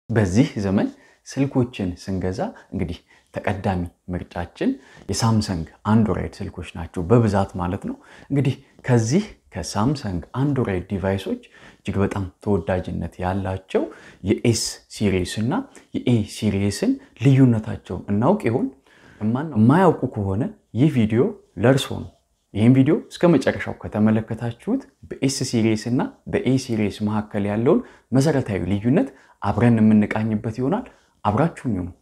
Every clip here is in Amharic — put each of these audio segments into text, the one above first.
በዚህ ዘመን ስልኮችን ስንገዛ እንግዲህ ተቀዳሚ ምርጫችን የሳምሰንግ አንድሮይድ ስልኮች ናቸው በብዛት ማለት ነው። እንግዲህ ከዚህ ከሳምሰንግ አንድሮይድ ዲቫይሶች እጅግ በጣም ተወዳጅነት ያላቸው የኤስ ሲሪስ እና የኤ ሲሪስን ልዩነታቸው እናውቅ ይሆን? የማያውቁ ከሆነ ይህ ቪዲዮ ለእርሶ ነው። ይህም ቪዲዮ እስከ መጨረሻው ከተመለከታችሁት በኤስ ሲሪስ እና በኤ ሲሪስ መካከል ያለውን መሰረታዊ ልዩነት አብረን የምንቃኝበት ይሆናል። አብራችሁኝ ነው።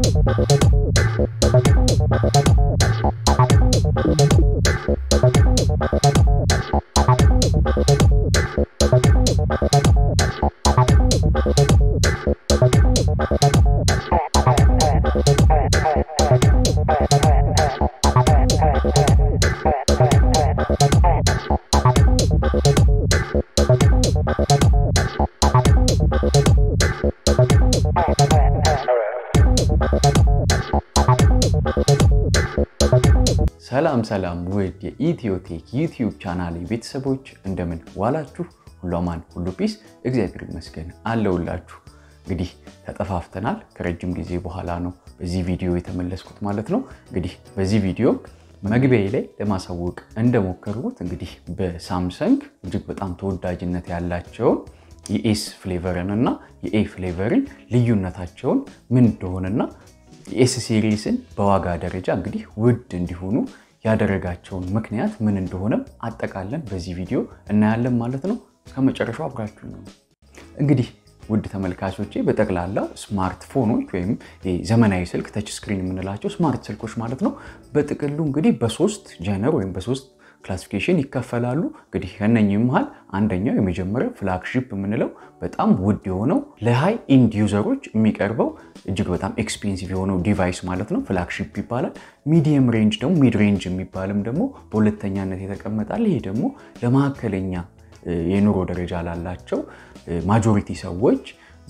ሰላም ሰላም ውድ የኢትዮቴክ ዩቲዩብ ቻናል ቤተሰቦች እንደምን ዋላችሁ? ሁሉ አማን፣ ሁሉ ፒስ፣ እግዚአብሔር ይመስገን አለውላችሁ። እንግዲህ ተጠፋፍተናል። ከረጅም ጊዜ በኋላ ነው በዚህ ቪዲዮ የተመለስኩት ማለት ነው። እንግዲህ በዚህ ቪዲዮ መግቢያ ላይ ለማሳወቅ እንደሞከርኩት እንግዲህ በሳምሰንግ እጅግ በጣም ተወዳጅነት ያላቸውን የኤስ ፍሌቨርን እና የኤ ፍሌቨርን ልዩነታቸውን ምን እንደሆነና የኤስ ሲሪስን በዋጋ ደረጃ እንግዲህ ውድ እንዲሆኑ ያደረጋቸውን ምክንያት ምን እንደሆነም አጠቃለን በዚህ ቪዲዮ እናያለን ማለት ነው። ከመጨረሻው አብራችሁ ነው። እንግዲህ ውድ ተመልካቾቼ በጠቅላላው ስማርትፎኖች ወይም ዘመናዊ ስልክ ተች ስክሪን የምንላቸው ስማርት ስልኮች ማለት ነው በጥቅሉ እንግዲህ በሶስት ጀነር ወይም በሶስት ክላሲፊኬሽን ይከፈላሉ። እንግዲህ ከነኚህ መሃል አንደኛው የመጀመሪያው ፍላግሺፕ የምንለው በጣም ውድ የሆነው ለሃይ ኢንድ ዩዘሮች የሚቀርበው እጅግ በጣም ኤክስፔንሲቭ የሆነው ዲቫይስ ማለት ነው ፍላግሺፕ ይባላል። ሚዲየም ሬንጅ ደግሞ ሚድ ሬንጅ የሚባልም ደግሞ በሁለተኛነት የተቀመጣል። ይሄ ደግሞ ለመካከለኛ የኑሮ ደረጃ ላላቸው ማጆሪቲ ሰዎች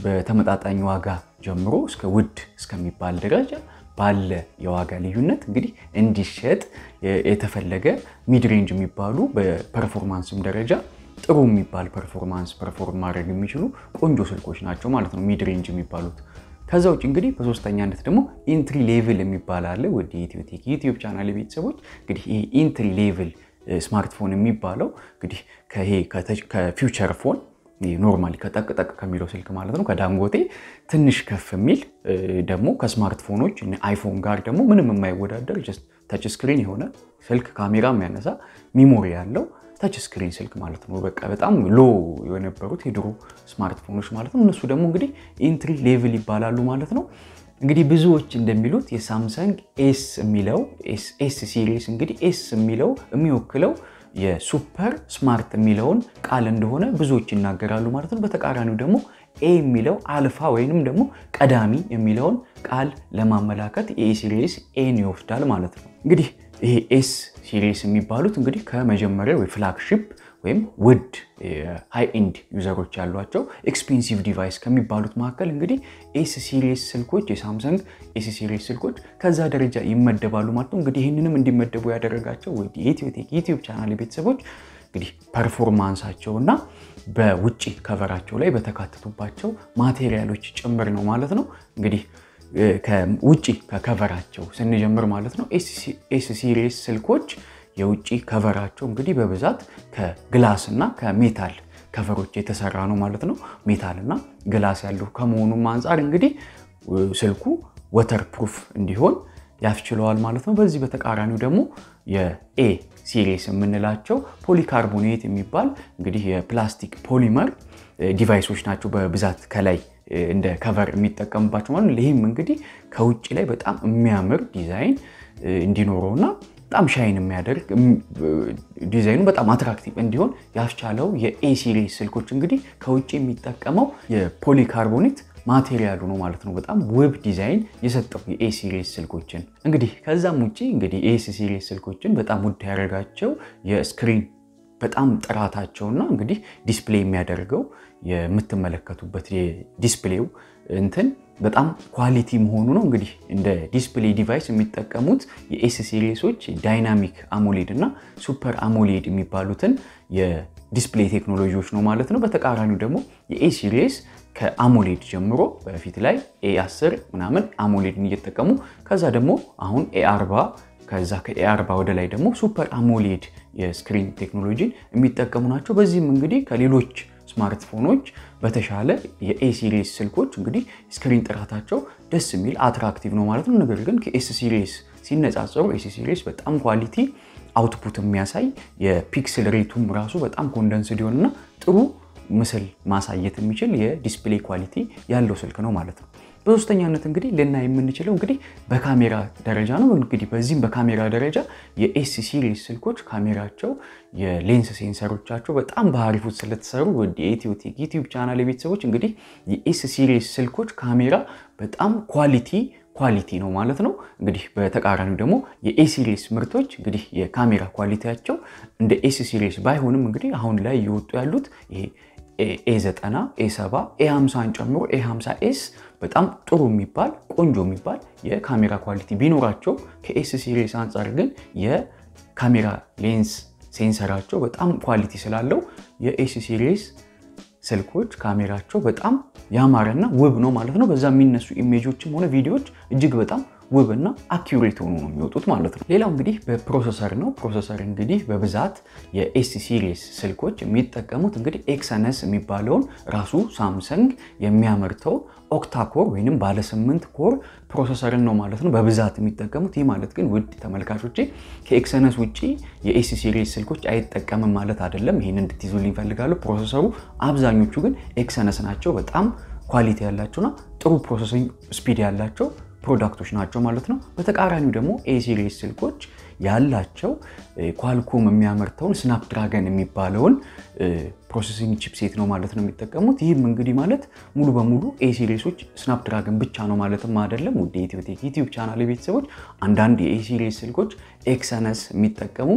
በተመጣጣኝ ዋጋ ጀምሮ እስከ ውድ እስከሚባል ደረጃ ባለ የዋጋ ልዩነት እንግዲህ እንዲሸጥ የተፈለገ ሚድ ሬንጅ የሚባሉ በፐርፎርማንስም ደረጃ ጥሩ የሚባል ፐርፎርማንስ ፐርፎርም ማድረግ የሚችሉ ቆንጆ ስልኮች ናቸው ማለት ነው ሚድ ሬንጅ የሚባሉት። ከዛ ውጭ እንግዲህ በሶስተኛነት ደግሞ ኢንትሪ ሌቭል የሚባል አለ። ወደ ኢትዮቴክ ዩቲዩብ ቻናል ቤተሰቦች እንግዲህ ይሄ ኢንትሪ ሌቭል ስማርትፎን የሚባለው እንግዲህ ከፊውቸር ፎን ኖርማሊ ከጠቅጠቅ ከሚለው ስልክ ማለት ነው ከዳንጎቴ ትንሽ ከፍ የሚል ደግሞ ከስማርትፎኖች አይፎን ጋር ደግሞ ምንም የማይወዳደር ተች ስክሪን የሆነ ስልክ ካሜራ የሚያነሳ ሚሞሪ ያለው ተች ስክሪን ስልክ ማለት ነው። በቃ በጣም ሎ የነበሩት የድሮ ስማርትፎኖች ማለት ነው። እነሱ ደግሞ እንግዲህ ኢንትሪ ሌቭል ይባላሉ ማለት ነው። እንግዲህ ብዙዎች እንደሚሉት የሳምሰንግ ኤስ የሚለው ኤስ ሲሪስ እንግዲህ ኤስ የሚለው የሚወክለው የሱፐር ስማርት የሚለውን ቃል እንደሆነ ብዙዎች ይናገራሉ ማለት ነው። በተቃራኒው ደግሞ ኤ የሚለው አልፋ ወይንም ደግሞ ቀዳሚ የሚለውን ቃል ለማመላከት የኤ ሲሪስ ኤን ይወስዳል ማለት ነው። እንግዲህ ይሄ ኤስ ሲሪስ የሚባሉት እንግዲህ ከመጀመሪያው የፍላግሺፕ ወይም ውድ ሃይ ኢንድ ዩዘሮች ያሏቸው ኤክስፔንሲቭ ዲቫይስ ከሚባሉት መካከል እንግዲህ ኤስ ሲሪስ ስልኮች የሳምሰንግ ኤስ ሲሪስ ስልኮች ከዛ ደረጃ ይመደባሉ ማለት ነው። እንግዲህ ይህንንም እንዲመደቡ ያደረጋቸው የኢትዮቴክ ዩቲዩብ ቻናል ቤተሰቦች እንግዲህ ፐርፎርማንሳቸው እና በውጭ ከቨራቸው ላይ በተካተቱባቸው ማቴሪያሎች ጭምር ነው ማለት ነው። እንግዲህ ከውጭ ከከቨራቸው ስንጀምር ማለት ነው ኤስ ሲሪስ ስልኮች የውጭ ከቨራቸው እንግዲህ በብዛት ከግላስ እና ከሜታል ከቨሮች የተሰራ ነው ማለት ነው። ሜታል እና ግላስ ያለው ከመሆኑም አንጻር እንግዲህ ስልኩ ወተር ፕሩፍ እንዲሆን ያስችለዋል ማለት ነው። በዚህ በተቃራኒው ደግሞ የኤ ሲሪስ የምንላቸው ፖሊካርቦኔት የሚባል እንግዲህ የፕላስቲክ ፖሊመር ዲቫይሶች ናቸው በብዛት ከላይ እንደ ከቨር የሚጠቀምባቸው ማለት ነው። ይህም እንግዲህ ከውጭ ላይ በጣም የሚያምር ዲዛይን እንዲኖረውና በጣም ሻይን የሚያደርግ ዲዛይኑ በጣም አትራክቲቭ እንዲሆን ያስቻለው የኤ ሲሪስ ስልኮች እንግዲህ ከውጭ የሚጠቀመው የፖሊካርቦኔት ማቴሪያሉ ነው ማለት ነው። በጣም ውብ ዲዛይን የሰጠው የኤ ሲሪስ ስልኮችን እንግዲህ ከዛም ውጭ እንግዲህ ኤስ ሲሪስ ስልኮችን በጣም ውድ ያደረጋቸው የስክሪን በጣም ጥራታቸውና እንግዲህ ዲስፕሌይ የሚያደርገው የምትመለከቱበት የዲስፕሌው እንትን በጣም ኳሊቲ መሆኑ ነው። እንግዲህ እንደ ዲስፕሌይ ዲቫይስ የሚጠቀሙት የኤስ ሲሪሶች ዳይናሚክ አሞሌድ እና ሱፐር አሞሌድ የሚባሉትን የዲስፕሌይ ቴክኖሎጂዎች ነው ማለት ነው። በተቃራኒው ደግሞ የኤ ሲሪስ ከአሞሌድ ጀምሮ በፊት ላይ ኤ10 ምናምን አሞሌድን እየተጠቀሙ ከዛ ደግሞ አሁን ኤ40 ከዛ ከኤ40 ወደ ላይ ደግሞ ሱፐር አሞሌድ የስክሪን ቴክኖሎጂን የሚጠቀሙ ናቸው። በዚህም እንግዲህ ከሌሎች ስማርትፎኖች በተሻለ የኤ ሲሪስ ስልኮች እንግዲህ ስክሪን ጥራታቸው ደስ የሚል አትራክቲቭ ነው ማለት ነው። ነገር ግን ከኤስ ሲሪስ ሲነጻጸሩ ኤስ ሲሪስ በጣም ኳሊቲ አውትፑት የሚያሳይ የፒክስል ሬቱም ራሱ በጣም ኮንደንስድ የሆነና ጥሩ ምስል ማሳየት የሚችል የዲስፕሌይ ኳሊቲ ያለው ስልክ ነው ማለት ነው። በሶስተኛነት እንግዲህ ልናይ የምንችለው እንግዲህ በካሜራ ደረጃ ነው። እንግዲህ በዚህም በካሜራ ደረጃ የኤስ ሲሪስ ስልኮች ካሜራቸው የሌንስ ሴንሰሮቻቸው በጣም በአሪፉት ስለተሰሩ ወደ የኢትዮቴክ ዩቲዩብ ቻናል የቤተሰቦች እንግዲህ የኤስ ሲሪስ ስልኮች ካሜራ በጣም ኳሊቲ ኳሊቲ ነው ማለት ነው። እንግዲህ በተቃራኒው ደግሞ የኤ ሲሪስ ምርቶች እንግዲህ የካሜራ ኳሊቲያቸው እንደ ኤስ ሲሪስ ባይሆንም እንግዲህ አሁን ላይ እየወጡ ያሉት ይሄ ኤ90 ኤ70 ኤ50ን ጨምሮ ኤ50 ኤስ በጣም ጥሩ የሚባል ቆንጆ የሚባል የካሜራ ኳሊቲ ቢኖራቸው ከኤስ ሲሪስ አንጻር ግን የካሜራ ሌንስ ሴንሰራቸው በጣም ኳሊቲ ስላለው የኤስ ሲሪስ ስልኮች ካሜራቸው በጣም ያማረና ውብ ነው ማለት ነው። በዛ የሚነሱ ኢሜጆችም ሆነ ቪዲዮዎች እጅግ በጣም ውብ እና አኪሬት ሆኖ ነው የሚወጡት ማለት ነው። ሌላው እንግዲህ በፕሮሰሰር ነው። ፕሮሰሰር እንግዲህ በብዛት የኤስ ሲሪስ ስልኮች የሚጠቀሙት እንግዲህ ኤክሰነስ የሚባለውን ራሱ ሳምሰንግ የሚያመርተው ኦክታኮር ወይም ባለ ስምንት ኮር ፕሮሰሰርን ነው ማለት ነው በብዛት የሚጠቀሙት። ይህ ማለት ግን ውድ ተመልካቾቼ ከኤክሰነስ ውጭ የኤስ ሲሪስ ስልኮች አይጠቀምም ማለት አይደለም። ይህን እንድትይዙልኝ ይፈልጋሉ። ፕሮሰሰሩ አብዛኞቹ ግን ኤክሰነስ ናቸው። በጣም ኳሊቲ ያላቸውና ጥሩ ፕሮሰሲንግ ስፒድ ያላቸው ፕሮዳክቶች ናቸው ማለት ነው። በተቃራኒው ደግሞ ኤ ሲሪስ ስልኮች ያላቸው ኳልኮም የሚያመርተውን ስናፕድራገን የሚባለውን ፕሮሰሲንግ ቺፕሴት ነው ማለት ነው የሚጠቀሙት። ይህም እንግዲህ ማለት ሙሉ በሙሉ ኤ ሲሪሶች ስናፕድራገን ብቻ ነው ማለትም አይደለም። ወደ ኢትዮቴክ ዩቲዩብ ቻናል ቤተሰቦች አንዳንድ የኤ ሲሪስ ስልኮች ኤክሰነስ የሚጠቀሙ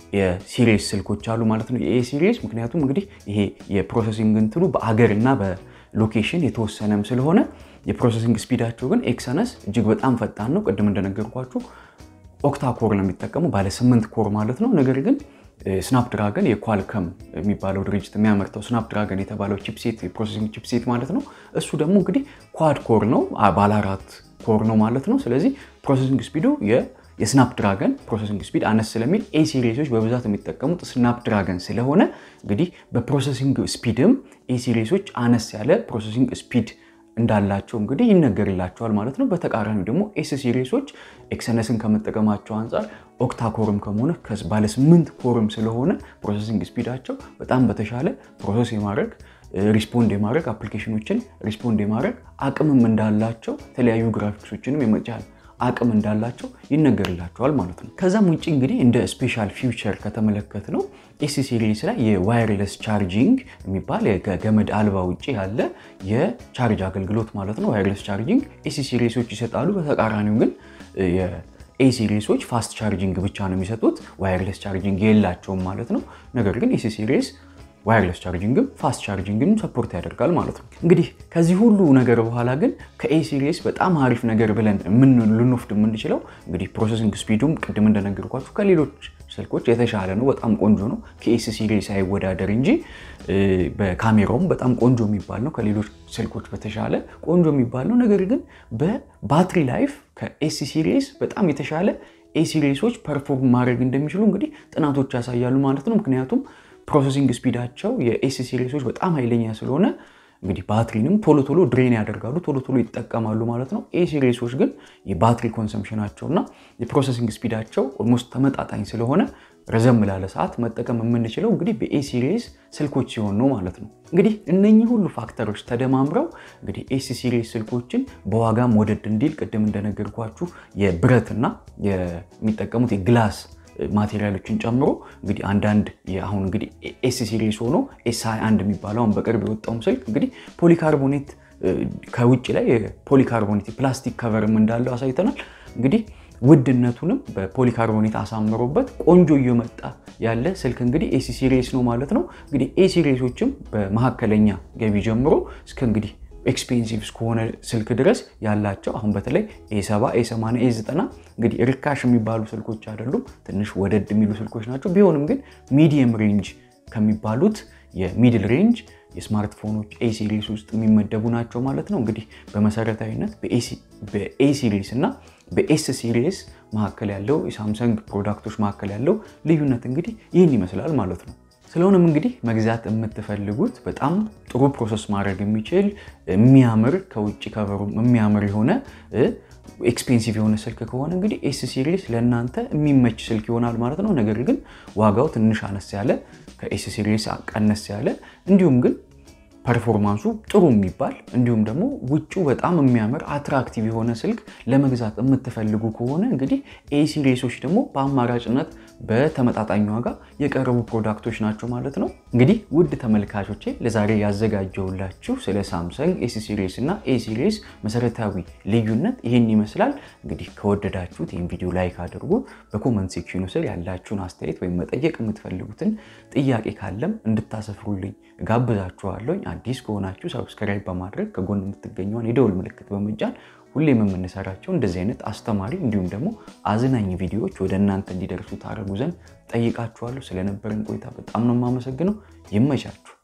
የሲሪስ ስልኮች አሉ ማለት ነው። የኤ ሲሪስ ምክንያቱም እንግዲህ ይሄ የፕሮሰሲንግ እንትኑ በአገር እና በሎኬሽን የተወሰነም ስለሆነ የፕሮሰሲንግ ስፒዳቸው ግን ኤክሰነስ እጅግ በጣም ፈጣን ነው። ቅድም እንደነገርኳችሁ ኦክታ ኮር ነው የሚጠቀሙ ባለ ስምንት ኮር ማለት ነው። ነገር ግን ስናፕድራገን የኳልከም የሚባለው ድርጅት የሚያመርተው ስናፕድራገን የተባለው ቺፕሴት የፕሮሰሲንግ ቺፕሴት ማለት ነው። እሱ ደግሞ እንግዲህ ኳድ ኮር ነው፣ ባለ አራት ኮር ነው ማለት ነው። ስለዚህ ፕሮሰሲንግ ስፒዱ የስናፕድራገን ፕሮሰሲንግ ስፒድ አነስ ስለሚል ኤ ሲሪሶች በብዛት የሚጠቀሙት ስናፕድራገን ስለሆነ እንግዲህ በፕሮሰሲንግ ስፒድም ኤ ሲሪሶች አነስ ያለ ፕሮሰሲንግ ስፒድ እንዳላቸው እንግዲህ ይነገርላቸዋል ማለት ነው። በተቃራኒው ደግሞ ኤስ ሲሪሶች ኤክሰነስን ከመጠቀማቸው አንጻር ኦክታኮርም ከመሆነ ባለ ስምንት ኮርም ስለሆነ ፕሮሰሲንግ ስፒዳቸው በጣም በተሻለ ፕሮሰስ የማድረግ ሪስፖንድ የማድረግ አፕሊኬሽኖችን ሪስፖንድ የማድረግ አቅምም እንዳላቸው የተለያዩ ግራፊክሶችንም የመጫን አቅም እንዳላቸው ይነገርላቸዋል ማለት ነው። ከዛም ውጭ እንግዲህ እንደ ስፔሻል ፊውቸር ከተመለከት ነው ኤስ ሲሪስ ላይ የዋይርለስ ቻርጂንግ የሚባል ከገመድ አልባ ውጭ ያለ የቻርጅ አገልግሎት ማለት ነው። ዋይርለስ ቻርጂንግ ኤስ ሲሪሶች ይሰጣሉ። በተቃራኒው ግን ኤ ሲሪሶች ፋስት ቻርጂንግ ብቻ ነው የሚሰጡት፣ ዋይርለስ ቻርጂንግ የላቸውም ማለት ነው። ነገር ግን ኤስ ሲሪስ ዋይርለስ ቻርጂንግም ፋስት ቻርጂንግም ሰፖርት ያደርጋል ማለት ነው። እንግዲህ ከዚህ ሁሉ ነገር በኋላ ግን ከኤ ሲሪስ በጣም አሪፍ ነገር ብለን ምን ልንወስድ የምንችለው እንግዲህ ፕሮሰሲንግ ስፒዱም ቅድም እንደነገርኳችሁ ከሌሎች ስልኮች የተሻለ ነው። በጣም ቆንጆ ነው። ከኤስ ሲሪስ አይወዳደር እንጂ በካሜራውም በጣም ቆንጆ የሚባል ነው። ከሌሎች ስልኮች በተሻለ ቆንጆ የሚባል ነው። ነገር ግን በባትሪ ላይፍ ከኤስ ሲሪስ በጣም የተሻለ ኤ ሲሪሶች ፐርፎርም ማድረግ እንደሚችሉ እንግዲህ ጥናቶች ያሳያሉ ማለት ነው። ምክንያቱም ፕሮሰሲንግ ስፒዳቸው የኤስ ሲሪሶች በጣም ኃይለኛ ስለሆነ እንግዲህ ባትሪንም ቶሎ ቶሎ ድሬን ያደርጋሉ፣ ቶሎ ቶሎ ይጠቀማሉ ማለት ነው። ኤ ሲሪሶች ግን የባትሪ ኮንሰምሽናቸውና የፕሮሰሲንግ ስፒዳቸው ኦልሞስት ተመጣጣኝ ስለሆነ ረዘም ላለ ሰዓት መጠቀም የምንችለው እንግዲህ በኤ ሲሪስ ስልኮች ሲሆን ነው ማለት ነው። እንግዲህ እነኚህ ሁሉ ፋክተሮች ተደማምረው እንግዲህ ኤስ ሲሪስ ስልኮችን በዋጋም ወደድ እንዲል ቅድም እንደነገርኳችሁ የብረትና የሚጠቀሙት የግላስ ማቴሪያሎችን ጨምሮ እንግዲህ አንዳንድ አሁን እንግዲህ ኤስ ሲሪስ ሆኖ ኤስ 21 የሚባለው አሁን በቅርብ የወጣውም ስልክ እንግዲህ ፖሊካርቦኔት ከውጭ ላይ የፖሊካርቦኔት ፕላስቲክ ከቨርም እንዳለው አሳይተናል። እንግዲህ ውድነቱንም በፖሊካርቦኔት አሳምሮበት ቆንጆ እየመጣ ያለ ስልክ እንግዲህ ኤስ ሲሪስ ነው ማለት ነው። እንግዲህ ኤ ሲሪሶችም በመካከለኛ ገቢ ጀምሮ እስከ እንግዲህ ኤክስፔንሲቭ እስከሆነ ስልክ ድረስ ያላቸው አሁን በተለይ ኤ70 ኤ80 ኤ90 እንግዲህ ርካሽ የሚባሉ ስልኮች አይደሉም፣ ትንሽ ወደድ የሚሉ ስልኮች ናቸው። ቢሆንም ግን ሚዲየም ሬንጅ ከሚባሉት የሚድል ሬንጅ የስማርትፎኖች ኤ ሲሪስ ውስጥ የሚመደቡ ናቸው ማለት ነው። እንግዲህ በመሰረታዊነት በኤ ሲሪስ እና በኤስ ሲሪስ መካከል ያለው የሳምሰንግ ፕሮዳክቶች መካከል ያለው ልዩነት እንግዲህ ይህን ይመስላል ማለት ነው። ስለሆነም እንግዲህ መግዛት የምትፈልጉት በጣም ጥሩ ፕሮሰስ ማድረግ የሚችል የሚያምር ከውጭ ከበሩ የሚያምር የሆነ ኤክስፔንሲቭ የሆነ ስልክ ከሆነ እንግዲህ ኤስ ሲሪስ ለእናንተ የሚመች ስልክ ይሆናል ማለት ነው። ነገር ግን ዋጋው ትንሽ አነስ ያለ ከኤስ ሲሪስ ቀነስ ያለ እንዲሁም ግን ፐርፎርማንሱ ጥሩ የሚባል እንዲሁም ደግሞ ውጭው በጣም የሚያምር አትራክቲቭ የሆነ ስልክ ለመግዛት የምትፈልጉ ከሆነ እንግዲህ ኤ ሲሪሶች ደግሞ በአማራጭነት በተመጣጣኝ ዋጋ የቀረቡ ፕሮዳክቶች ናቸው ማለት ነው። እንግዲህ ውድ ተመልካቾቼ ለዛሬ ያዘጋጀውላችሁ ስለ ሳምሰንግ ኤስ ሲሪስ እና ኤ ሲሪስ መሰረታዊ ልዩነት ይህን ይመስላል። እንግዲህ ከወደዳችሁት ይህን ቪዲዮ ላይክ አድርጉ። በኮመንት ሴክሽኑ ስር ያላችሁን አስተያየት ወይም መጠየቅ የምትፈልጉትን ጥያቄ ካለም እንድታሰፍሩልኝ ጋብዛችኋለኝ። አዲስ ከሆናችሁ ሰብስክራይብ በማድረግ ከጎን የምትገኘውን የደውል ምልክት በመጫን ሁሌም የምንሰራቸው እንደዚህ አይነት አስተማሪ እንዲሁም ደግሞ አዝናኝ ቪዲዮዎች ወደ እናንተ እንዲደርሱ ታደርጉ ዘንድ ጠይቃችኋለሁ። ስለነበረን ቆይታ በጣም ነው የማመሰግነው። ይመቻችሁ።